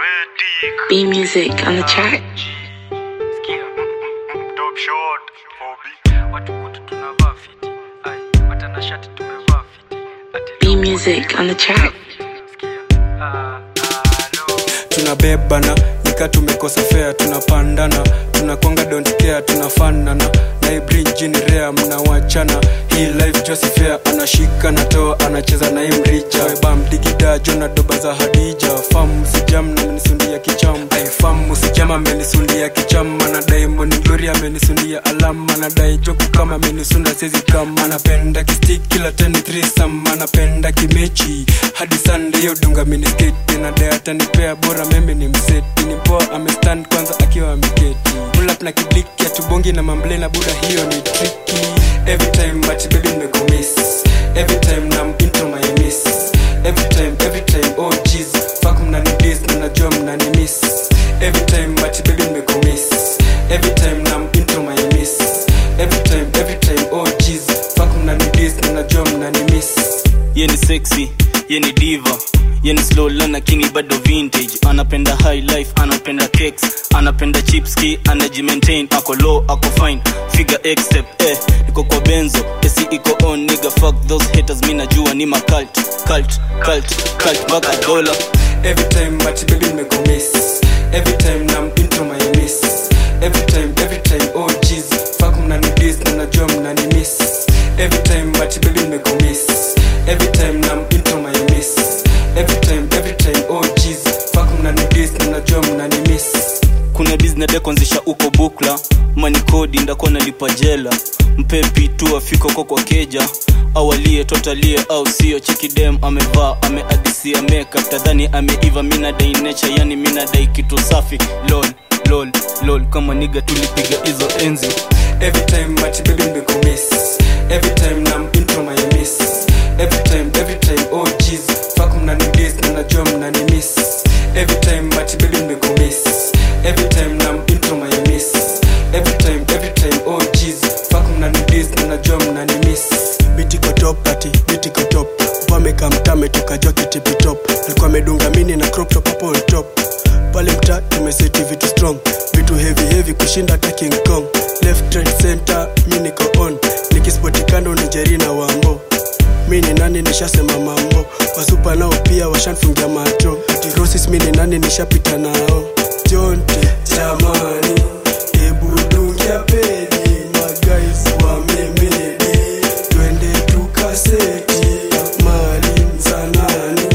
B music on the track. Top shot, Bobby. watu kutu tunavaa fiti ai watanashati tumevaa fiti ati B music on the track. sikia ah, ah, no. tunabebana nika tumekosa fea tunapandana tunakwanga don't care tunafanana na hii bridge ni rea mnawachana hii life josi fair anashika natoa anacheza na hii mricha bam digida jona doba za hadija fam sijam na menisundia kicham ai fam sijam amenisundia kicham anadai moni glory amenisundia alama anadai joku kama amenisunda sezi kama anapenda kistik kila teni thrisam anapenda kimechi hadi sunday hiyo dunga minisketi nadai atanipea bora meme ni mseti ni mpoa amestand kwanza akiwa ameketi pull up na kibliki atubongi na mamble na buda hiyo ni tricky every time but baby nimekumiss every time nam into my miss every time every time oh jeez fuck mnani diss na najua mnani miss every time but baby nimekumiss every time nam into my miss every time every time oh jeez fuck mnani diss na najua mnani miss ye ni sexy ye ni diva ye ni slow lana kingi bado vintage anapenda high life anapenda cakes anapenda chipski anajimaintain ako low ako fine figure x step eh niko kwa benzo esi iko on nigga fuck those haters mi najua ni ma cult cult cult cult mpaka dola Every time but baby nimekumiss Every time nam into my miss Every time every time oh jeez Fuck mnani diss na najua mnani miss Every time but baby nimekumiss Every time nam into my miss Every time every time oh jeez Fuck mnani diss na najua mnani miss kuna business ya kuanzisha uko bukla mani kodi ndakuwa nalipa jela mpepi tu afika uko kwa keja awalie totalie au sio chekidem amevaa ameadisia makeup tadhani ameiva minadai nature yani minadai kitu safi lol lol lol kama niga tulipiga hizo enzi Every time but baby nimekumiss Every time nam into my miss Every time every time oh jeez Fuck mnani diss na najua mnani miss Every time but baby nimekumiss Every time nam into my miss Every time every time oh jeez Fuck mnani diss na najua mnani miss biti kotop ati biti kotop wameka mtame tukajua kitipitop alikuwa amedunga mini na crop top hapo on top pale mta tumeseti vitu strong vitu heavy heavy kushinda hata king kong left right center mi niko on nikispoti kando ni jeri na wambo mi ni nani nishasema mambo wasupa nao pia washanfungia macho tirosis mi ni nani nishapita nao jonte jamani ebu dungia pedi magais wamemedi twende tukaseti mali za nani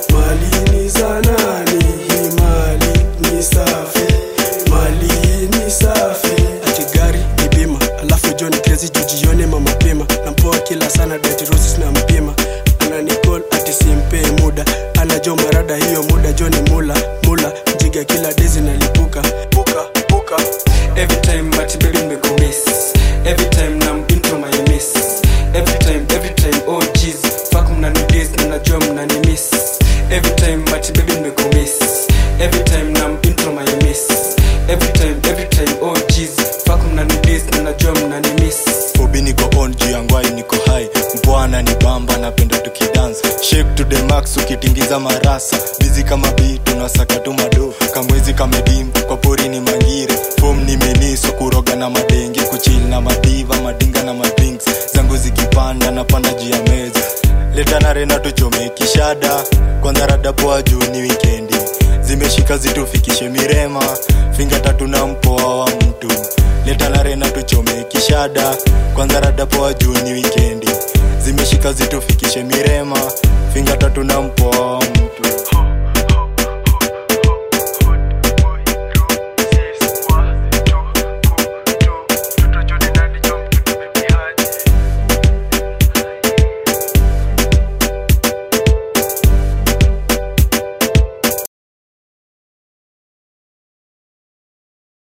mali ni za nani hii mali ni safi mali ni safi ati gari ni bima alafu joni krezi jujione mama pima nampoa kila sana dati rosis na mpima ananicol ati simpe muda anajo marada hiyo muda joni mula mula jiga kila dezi nalipuka puka puka Every time but baby nimekumiss Every time nam into my miss Every time every time oh jeez Fuck mnani diss na najua mnani miss Every time but baby nimekumiss Every time nam into my miss Every time every time oh jeez Fuck mnani diss na najua mnani miss Bobi niko on juu ya ngwai niko high mbwana ni bamba napenda tukidance shake to the max ukitingiza marasa bizi kama bi tunasaka tu mado kamwezi kamedim kwa pori ni mangire fom ni meniso kuroga na madenge kuchil na madiva madinga na madrinks zangu zikipanda napanda juu ya meza leta na rena tuchome kishada kwanza rada poa juu ni wikendi zimeshika zitufikishe mirema finga tatu na mpoa wa mtu leta na rena tuchome kishada kwanza rada poa juu ni wikendi zimeshika zitufikishe mirema finga tatu na mpoa wa mtu